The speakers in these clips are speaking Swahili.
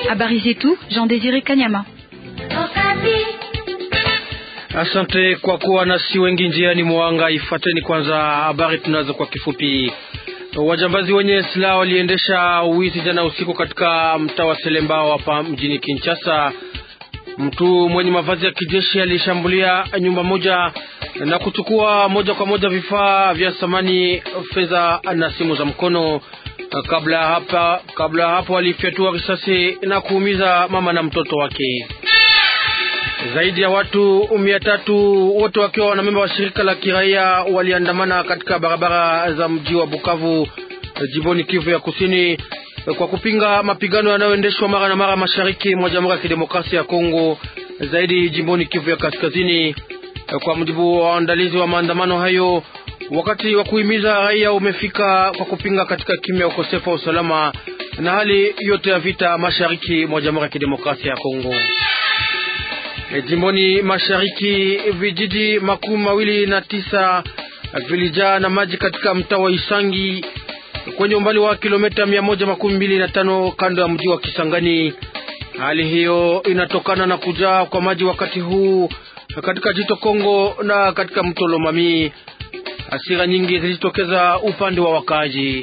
Habari zetu Jean Désiré Kanyama. Asante kwa kuwa nasi wengi njiani mwanga. Ifuateni kwanza habari tunazo kwa kifupi. Wajambazi wenye silaha waliendesha wizi jana usiku katika mtaa wa Selembao hapa mjini Kinshasa. Mtu mwenye mavazi ya kijeshi alishambulia nyumba moja na kuchukua moja kwa moja vifaa vya samani, fedha na simu za mkono. Kabla hapa kabla hapo alifyatua risasi na kuumiza mama na mtoto wake. Zaidi ya watu mia tatu wote wakiwa wanamemba wa shirika la kiraia waliandamana katika barabara za mji wa Bukavu jimboni Kivu ya Kusini kwa kupinga mapigano yanayoendeshwa mara na mara mashariki mwa Jamhuri ya Kidemokrasia ya Kongo, zaidi jimboni Kivu ya Kaskazini. Kwa mujibu wa waandalizi wa maandamano hayo, wakati wa kuhimiza raia umefika kwa kupinga katika kimya ukosefu wa usalama na hali yote ya vita mashariki mwa Jamhuri ya Kidemokrasia ya Kongo. E, jimboni mashariki vijiji makumi mawili na tisa vilijaa na maji katika mtaa wa Isangi kwenye umbali wa kilomita mia moja makumi mbili na tano kando ya mji wa Kisangani. Hali hiyo inatokana na kujaa kwa maji wakati huu katika jito Kongo na katika mto Lomami. Hasira nyingi zilijitokeza upande wa wakaaji.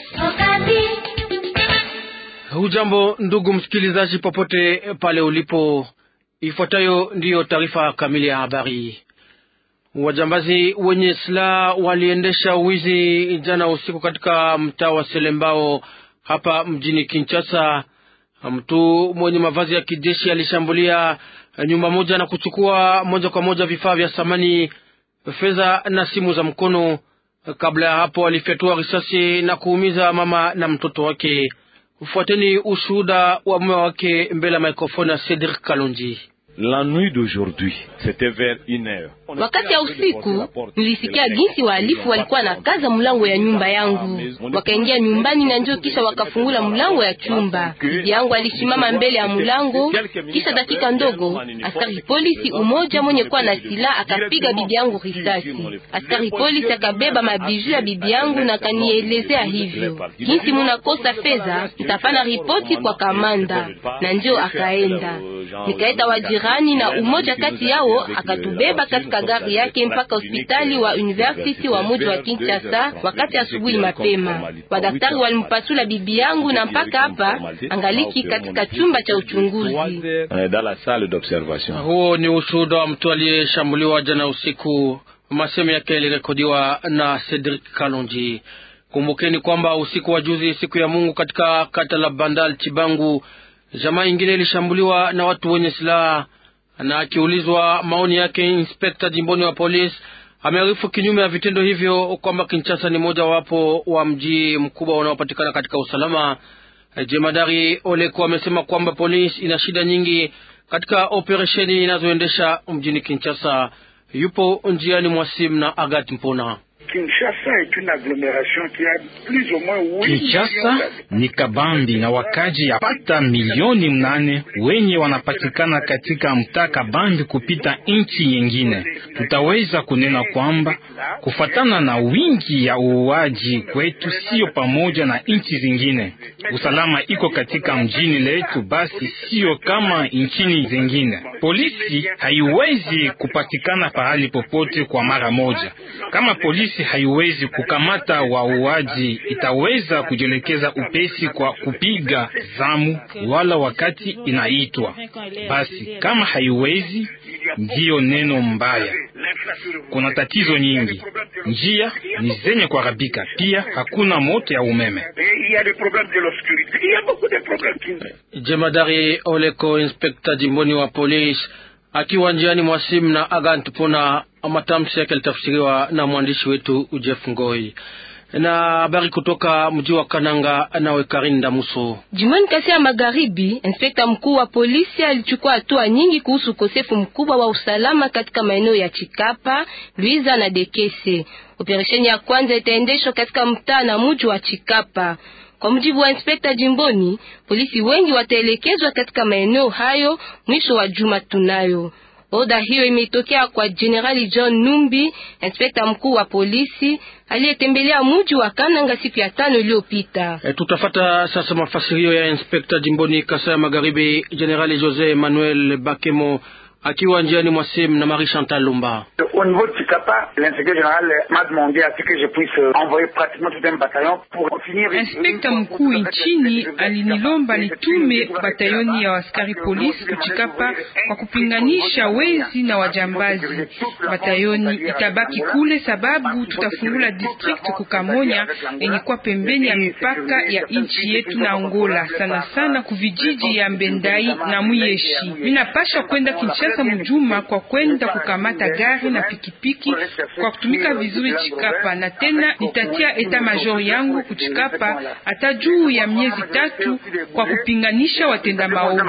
Hujambo ndugu msikilizaji, popote pale ulipo, ifuatayo ndiyo taarifa kamili ya habari. Wajambazi wenye silaha waliendesha wizi jana usiku katika mtaa wa Selembao hapa mjini Kinshasa. Mtu mwenye mavazi ya kijeshi alishambulia nyumba moja na kuchukua moja kwa moja vifaa vya samani, fedha na simu za mkono. Kabla ya hapo, alifyatua risasi na kuumiza mama na mtoto wake. Ufuateni ushuhuda wa mume wake mbele ya mikrofoni ya Cedric Kalonji. La nuit d'aujourd'hui, c'était vers une heure. Wakati ya usiku nilisikia jinsi wahalifu walikuwa na kaza mlango ya nyumba yangu, wakaingia nyumbani na ndio kisha wakafungula mlango ya chumba. Bibi yangu alisimama mbele ya mlango, kisha dakika ndogo askari polisi umoja mwenye kuwa na silaha akapiga bibi yangu risasi. Askari polisi akabeba mabiju ya bibi yangu na kanielezea hivyo, jinsi munakosa fedha, nitafanya ripoti kwa kamanda, na ndio akaenda. Nikaita wajirani na umoja kati yao akatubeba katika gari yake mpaka hospitali wa university wa muji wa Kinshasa. Wakati asubuhi mapema, wadaktari walimpasula bibi yangu na mpaka hapa angaliki katika chumba cha uchunguzi. Huo ni ushuhuda wa mtu aliyeshambuliwa jana usiku. Masemo yake yalirekodiwa na Cedric Kalonji. Kumbukeni kwamba usiku wa juzi, siku ya Mungu, katika kata la Bandal Chibangu, jamaa ingine ilishambuliwa na watu wenye silaha na akiulizwa maoni yake, inspekta jimboni wa polisi amearifu kinyume ya vitendo hivyo kwamba Kinshasa ni moja wapo wa mji mkubwa unaopatikana katika usalama. Jemadari Oleko amesema kwamba polisi ina shida nyingi katika operesheni inazoendesha mjini Kinshasa. Yupo njiani mwasim na Agat Mpona. Kinshasa ni kabambi na wakaji yapata milioni mnane wenye wanapatikana katika mtaa kabambi kupita nchi nyingine. Tutaweza kunena kwamba kufatana na wingi ya uuaji kwetu sio pamoja na nchi zingine. Usalama iko katika mjini letu, basi sio kama nchini zingine. Polisi haiwezi kupatikana pahali popote kwa mara moja. Kama polisi haiwezi kukamata wauaji, itaweza kujielekeza upesi kwa kupiga zamu wala wakati inaitwa. Basi kama haiwezi, ndiyo neno mbaya. Kuna tatizo nyingi, njia ni zenye kuharibika, pia hakuna moto ya umeme. Jemadari Oleko, inspekta jimboni wa polisi, akiwa njiani mwasimu na Agant Pona. Matamshi yake alitafsiriwa na mwandishi wetu Jeff Ngoi. Na habari kutoka mji wa Kananga, nawe Karinda Muso. Jimboni Kasai ya Magharibi, inspekta mkuu wa polisi alichukua hatua nyingi kuhusu ukosefu mkubwa wa usalama katika maeneo ya Chikapa, Luiza na Dekese. Operesheni ya kwanza itaendeshwa katika mtaa na mji wa Chikapa. Kwa mujibu wa inspekta jimboni, polisi wengi wataelekezwa katika maeneo hayo mwisho wa juma tunayo Oda hiyo imetokea kwa Generali John Numbi, inspekta mkuu wa polisi aliyetembelea muji wa Kananga siku ya tano iliyopita. E, tutafata sasa mafasirio ya inspekta jimboni Kasai ya Magharibi Generali Jose Emmanuel Bakemo akiwa njiani mwa simu na Marie Chantal Lumba. Au niveau de Chikapa, l'inspecteur général m'a demandé à ce que je puisse envoyer pratiquement tout un bataillon pour finir. Inspekta mkuu nchini alinilomba nitume batayoni ya askari polisi kuchikapa kwa kupinganisha wezi na wajambazi. Batayoni itabaki kule sababu tutafungula district kukamonya yenye kwa pembeni ya mipaka ya nchi yetu na Angola, sana sana kuvijiji ya Mbendai na Muyeshi. Minapasha kwenda Kinshasa mjuma kwa kwenda kukamata gari na pikipiki kwa kutumika vizuri Chikapa, na tena nitatia eta major yangu kuchikapa hata juu ya miezi tatu kwa kupinganisha watenda maovu.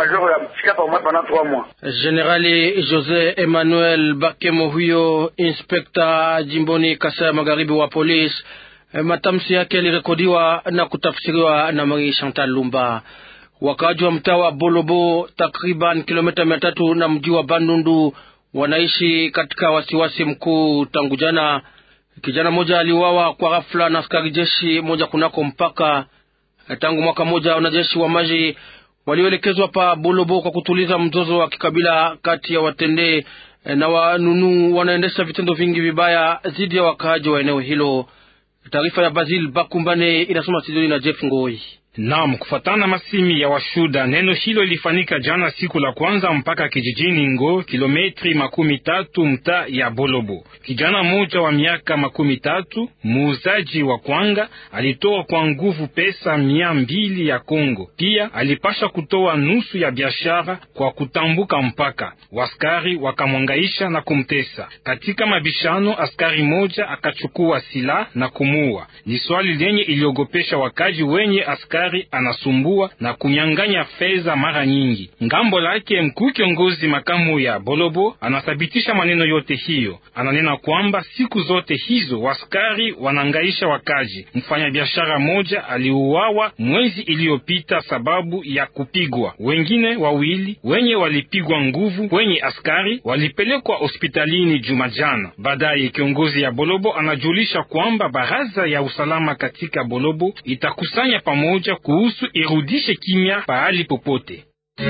Generali Jose Emmanuel Bakemo, huyo inspekta jimboni Kasai ya Magharibi wa polisi. Matamshi yake yalirekodiwa na kutafsiriwa na Marie Chantal Lumba. Wakaaji wa mtaa wa Bolobo, takriban kilomita mia tatu na mji wa Bandundu, wanaishi katika wasiwasi mkuu tangu jana. Kijana mmoja aliuawa kwa ghafla na askari jeshi moja kunako mpaka. Tangu mwaka mmoja, wanajeshi wa maji walioelekezwa pa Bolobo kwa kutuliza mzozo wa kikabila kati ya Watende na Wanunu wanaendesha vitendo vingi vibaya dhidi ya wakaaji wa eneo hilo. Taarifa ya Basil Bakumbane inasoma Sidoni na Jeff Ngoi. Naam, kufatana masimi ya washuda, neno hilo ilifanyika jana siku la kwanza mpaka kijijini Ngo, kilometri makumi tatu mtaa ya Bolobo. Kijana mmoja wa miaka makumi tatu, muuzaji wa kwanga, alitoa kwa nguvu pesa mia mbili ya Kongo. Pia alipasha kutoa nusu ya biashara kwa kutambuka mpaka. Waskari wakamwangaisha na kumtesa. Katika mabishano, askari moja akachukua silaha na kumuua. Ni swali lenye iliogopesha wakaji wenye askari anasumbua na kunyang'anya fedha mara nyingi. Ngambo lake mkuu kiongozi makamu ya Bolobo anathibitisha maneno yote hiyo. Ananena kwamba siku zote hizo waskari wanangaisha wakaji. Mfanyabiashara moja aliuawa mwezi iliyopita sababu ya kupigwa. Wengine wawili wenye walipigwa nguvu kwenye askari walipelekwa hospitalini Jumajana. Baadaye kiongozi ya Bolobo anajulisha kwamba baraza ya usalama katika Bolobo itakusanya pamoja kuhusu irudishe kimya pahali popote.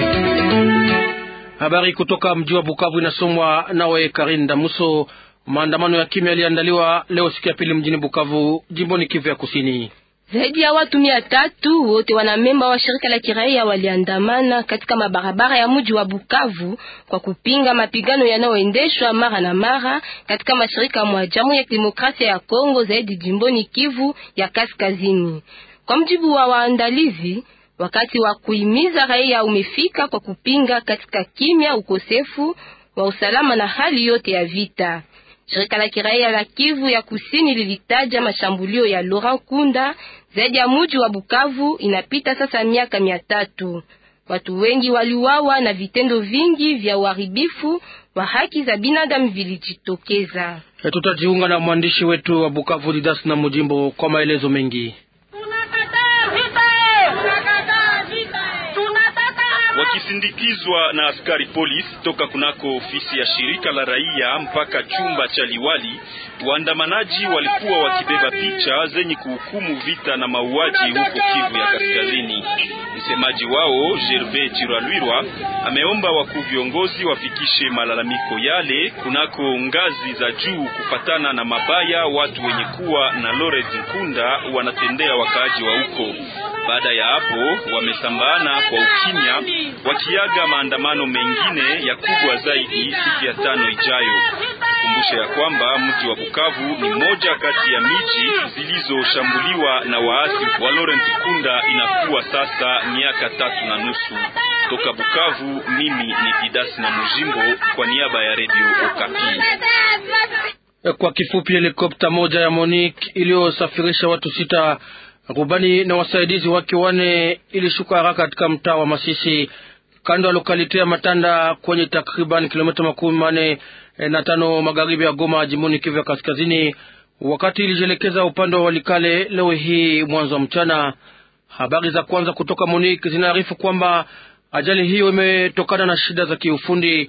Habari kutoka mji wa Bukavu inasomwa nawe Karin Damuso. Maandamano ya kimya yaliandaliwa leo siku ya pili mjini Bukavu, jimboni Kivu ya Kusini. Zaidi ya watu mia tatu wote wanamemba wa shirika la kiraia waliandamana katika mabarabara ya mji wa Bukavu kwa kupinga mapigano yanayoendeshwa mara na mara katika mashirika mwa Jamhuri ya Kidemokrasia ya Kongo, zaidi jimboni Kivu ya Kaskazini. Kwa mjibu wa waandalizi, wakati wa kuhimiza raia umefika kwa kupinga katika kimya ukosefu wa usalama na hali yote ya vita. Shirika la kiraia la Kivu ya Kusini lilitaja mashambulio ya Laurent Kunda zaidi ya muji wa Bukavu inapita sasa miaka mia tatu. Watu wengi waliuawa na vitendo vingi vya uharibifu wa haki za binadamu vilijitokeza. E, tutajiunga na mwandishi wetu wa Bukavu Didas na Mujimbo kwa maelezo mengi. wakisindikizwa na askari polisi toka kunako ofisi ya shirika la raia mpaka chumba cha liwali. Waandamanaji walikuwa wakibeba picha zenye kuhukumu vita na mauaji huko Kivu ya Kaskazini. Msemaji wao Gervais Chiralwirwa ameomba wakuu viongozi wafikishe malalamiko yale kunako ngazi za juu kufatana na mabaya watu wenye kuwa na Laurent Nkunda wanatendea wakaaji wa huko. Baada ya hapo wamesambana kwa ukimya wakiaga maandamano mengine ya kubwa zaidi siku ya tano ijayo. Kumbusha ya kwamba mji wa Bukavu ni moja kati ya miji zilizoshambuliwa na waasi wa Laurent Kunda inakuwa sasa miaka tatu na nusu. Toka Bukavu, mimi ni Didas na Mujimbo kwa niaba ya Radio Okapi. Kwa kifupi, helikopta moja ya Monique iliyosafirisha watu sita rubani na wasaidizi wake wane ilishuka haraka katika mtaa wa Masisi kando ya lokalite ya Matanda kwenye takriban kilomita makumi manne na tano magharibi ya Goma, jimboni Kivu ya Kaskazini, wakati ilijielekeza upande wa Walikale leo hii mwanzo wa mchana. Habari za kwanza kutoka Monique zinaarifu kwamba ajali hiyo imetokana na shida za kiufundi.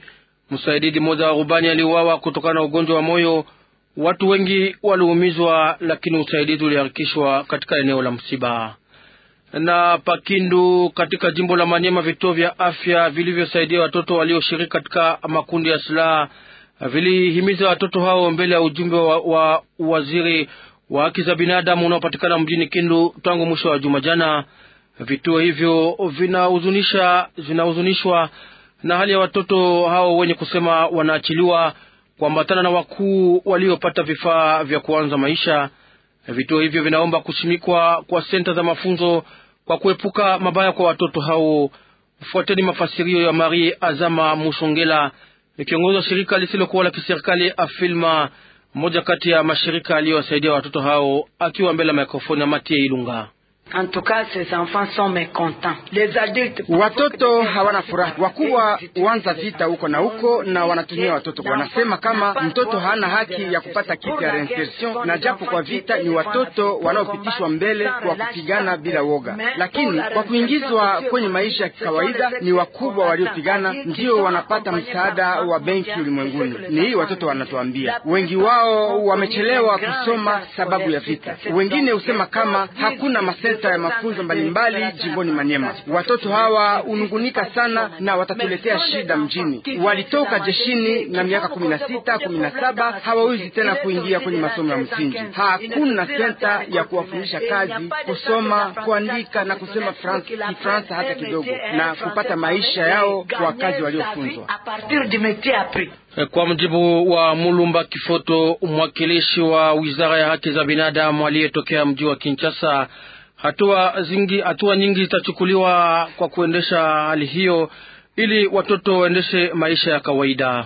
Msaidizi mmoja wa rubani aliuawa kutokana na ugonjwa wa moyo. Watu wengi waliumizwa, lakini usaidizi uliharikishwa katika eneo la msiba. Na Pakindu katika jimbo la Manyema, vituo vya afya vilivyosaidia watoto walioshiriki katika makundi ya silaha vilihimiza watoto hao mbele ya ujumbe wa, wa waziri wa haki za binadamu unaopatikana mjini Kindu tangu mwisho wa juma jana. Vituo hivyo vinahuzunisha vinahuzunishwa na hali ya watoto hao wenye kusema wanaachiliwa kuambatana na wakuu waliopata vifaa vya kuanza maisha. Vituo hivyo vinaomba kusimikwa kwa senta za mafunzo kwa kuepuka mabaya kwa watoto hao. Fuateni mafasirio ya Marie Azama Musongela, kiongozi wa shirika lisilokuwa la kiserikali Afilma, mmoja kati ya mashirika aliyowasaidia watoto hao, akiwa mbele ya mikrofoni ya Matie Ilunga. En tout cas, ces enfants sont mécontents. Les adultes watoto hawana furaha. Wakubwa huanza vita huko na huko na wanatumia watoto. Wanasema kama mtoto hana haki ya kupata kiti ya reinsertion, na japo kwa vita ni watoto wanaopitishwa mbele kwa kupigana bila woga, lakini kwa kuingizwa kwenye maisha ya kawaida ni wakubwa waliopigana ndio wanapata msaada wa benki ulimwenguni. Ni hii watoto wanatuambia, wengi wao wamechelewa kusoma sababu ya vita. Wengine husema kama hakuna masenta ya mafunzo mbalimbali jimboni Manyema. Watoto hawa hunungunika sana na watatuletea shida mjini. Walitoka jeshini na miaka kumi na sita kumi na saba hawawezi tena kuingia kwenye masomo ya msingi. Hakuna senta ya kuwafundisha kazi, kusoma, kuandika na kusema Kifaransa hata kidogo, na kupata maisha yao kwa kazi waliofunzwa. Kwa mjibu wa Mulumba Kifoto, mwakilishi wa wizara ya haki za binadamu aliyetokea mji wa Kinshasa, hatua zingi hatua nyingi zitachukuliwa kwa kuendesha hali hiyo ili watoto waendeshe maisha ya kawaida.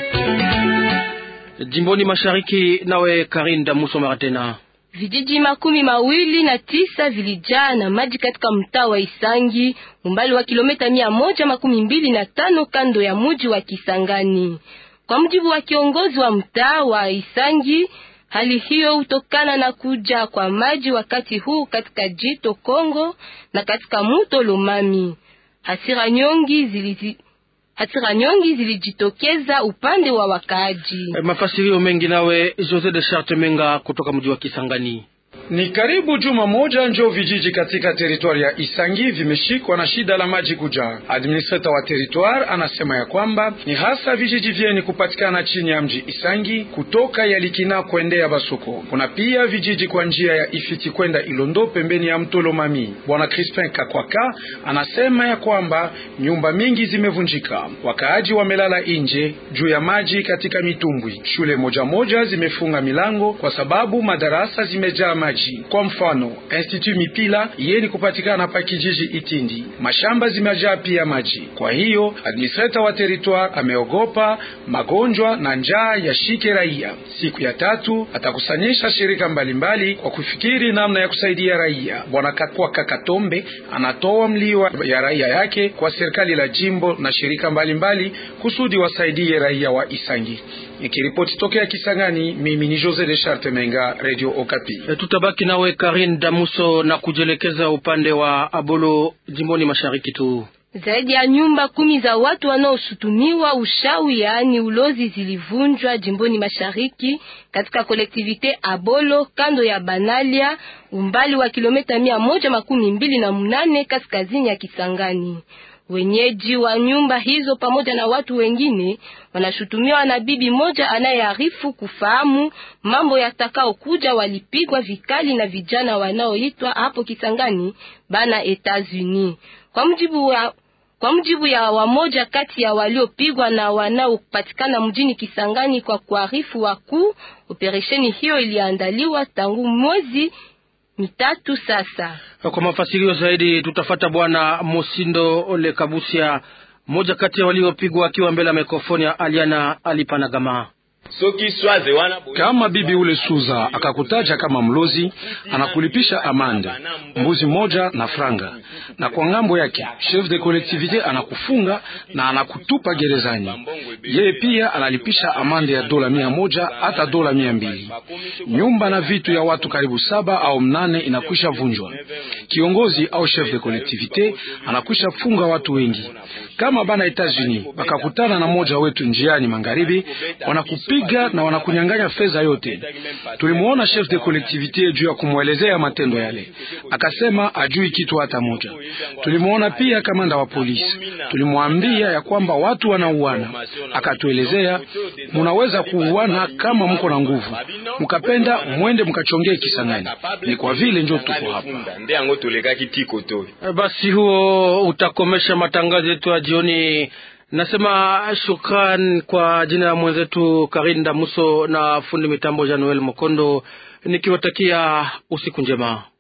Jimboni mashariki, nawe Karinda Muso mara tena Vijiji makumi mawili na tisa vilijaa na maji katika mtaa wa Isangi, umbali wa kilomita mia moja makumi mbili na tano kando ya muji wa Kisangani. Kwa mujibu wa kiongozi wa mtaa wa Isangi, hali hiyo hutokana na kuja kwa maji wakati huu katika jito Kongo na katika muto Lomami. Hasira nyongi zilizi hasira nyongi zilijitokeza upande wa wakaaji. Mafasirio mengi nawe Jose de Charte Menga kutoka mji wa Kisangani. Ni karibu juma moja njo vijiji katika teritwari ya Isangi vimeshikwa na shida la maji kujaa. Administrator wa teritwari anasema ya kwamba ni hasa vijiji vyeni kupatikana chini ya mji Isangi kutoka Yalikina kwendea Basoko. Kuna pia vijiji kwa njia ya Ifiti kwenda Ilondo pembeni ya mto Lomami. Bwana Crispin Kakwaka anasema ya kwamba nyumba mingi zimevunjika, wakaaji wamelala nje juu ya maji katika mitumbwi. Shule moja moja zimefunga milango kwa sababu madarasa zimejaa maji. Kwa mfano Institut Mipila yeni kupatikana pa kijiji Itindi, mashamba zimejaa pia maji. Kwa hiyo administrator wa territoire ameogopa magonjwa na njaa ya shike raia. Siku ya tatu atakusanyisha shirika mbalimbali mbali kwa kufikiri namna ya kusaidia raia. Bwana Kakwaka Katombe anatoa mlio ya raia yake kwa serikali la jimbo na shirika mbalimbali mbali, kusudi wasaidie raia wa Isangi. Nikiripoti tokea Kisangani, mimi ni Jose de Charte Menga, Radio Okapi. E, tutabaki nawe Karin Damuso na kujielekeza upande wa Abolo jimboni mashariki tu. Zaidi ya nyumba kumi za watu wanaoshutumiwa ushawi yaani ulozi zilivunjwa jimboni mashariki katika kolektivite Abolo kando ya Banalia, umbali wa kilomita mia moja makumi mbili na munane kaskazini ya Kisangani. Wenyeji wa nyumba hizo pamoja na watu wengine wanashutumiwa na bibi moja anayearifu kufahamu mambo yatakao kuja. Walipigwa vikali na vijana wanaoitwa hapo Kisangani bana Etats-Unis. Kwa mjibu wa kwa mjibu ya wamoja kati ya waliopigwa na wanaopatikana mjini Kisangani kwa kuarifu wakuu, operesheni hiyo iliandaliwa tangu mwezi mitatu sasa. Kwa mafasirio zaidi tutafata Bwana Mosindo Ole Kabusia, mmoja kati ya waliopigwa akiwa mbele ya mikrofoni ya Aliana Alipanagama. Kama bibi ule Suza akakutaja kama mlozi, anakulipisha amande mbuzi moja na franga, na kwa ngambo yake chef de collectivité anakufunga na anakutupa gerezani. Yeye pia analipisha amande ya dola mia moja hata dola mia mbili. Nyumba na vitu ya watu karibu saba au mnane inakwisha vunjwa. kiongozi au chef de collectivité anakwisha funga watu wengi. Kama bana Etats-Unis bakakutana na mmoja wetu njiani magharibi, wanakupiga na wanakunyang'anya fedha yote. Tulimuona chef de collectivité juu ya kumwelezea matendo yale, akasema ajui kitu hata moja. Tulimuona pia kamanda wa polisi, tulimwambia ya kwamba watu wanauana, akatuelezea munaweza kuuana kama mko na nguvu, mkapenda mwende mkachongee Kisangani. Ni kwa vile njo tuko hapa. Basi huo utakomesha matangazo yetu ya jioni. Nasema shukran kwa jina ya mwenzetu Karinda Muso na fundi mitambo Januel Mokondo, nikiwatakia usiku njema.